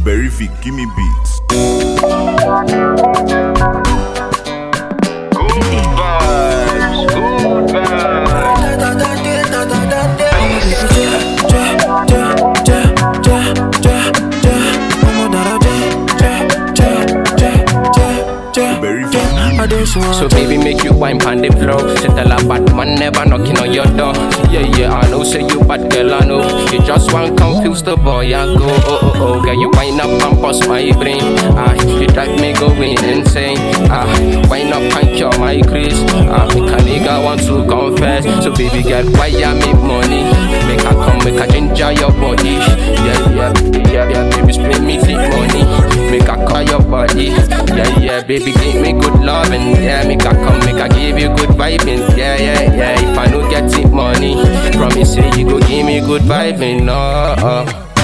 Berrific, give me beats. Good vibes, good vibes. Berrific. So baby, make you wine pan the floor. Say tell a bad man never knocking on your door. Yeah, yeah, I know. Say you bad girl, I know. You just want confuse the boy, I go. Oh, oh, oh, girl, you wind up and bust my brain. Ah, you drive me going insane. Ah, wind up and cure my grace. Ah, make a nigga want to confess. So baby, girl, why you make money? Make her come, make her ginger your body. Yeah, yeah, yeah, yeah, baby, split me the money. Make her call your body. Yeah, yeah, baby, give me good loving. Yeah, make her come, make her give you good vibing. Yeah, yeah, yeah. If I don't get it money, promise say you go give me good vibing. No. Oh,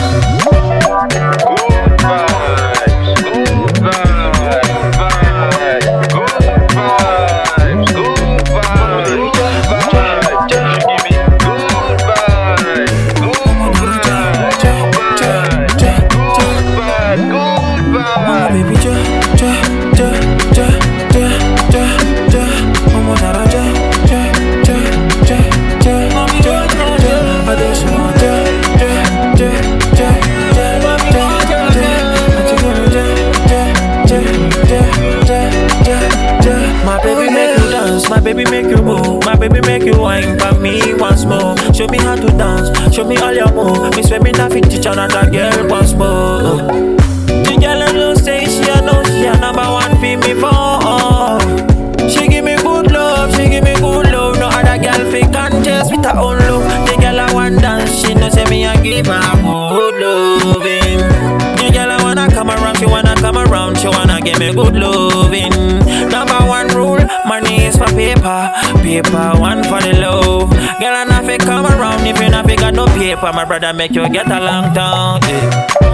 Good vibes, good vibes, vibes, good vibes, good vibes, vibes. Give me good vibes, good vibes, good vibes, good vibes. baby, ja, ja, ja, ja, ja, ja, ja. Vamos a dar ja, ja, ja, ja, ja, ja, ja. I just want ja, ja, ja, ja, ja, ja, ja. I just wanna ja, ja, ja, ja, ja, ja, ja. My baby make you dance, my baby make you move, my baby make you wine for me once more. Show me how to dance, show me all your move. Me swear me that fit teach another girl once more. The girl I know say she a know she a number one for me for. She give me good love, she give me good love. No other girl fi contest with her own love. The girl I want dance, she know say me a give her good loving. The girl I wanna come around, she wanna come around, she wanna give me good loving. Number one rule, money is for paper, paper one for the love. Girl I not fi come around if you not fi got no paper, my brother make you get along down. Yeah.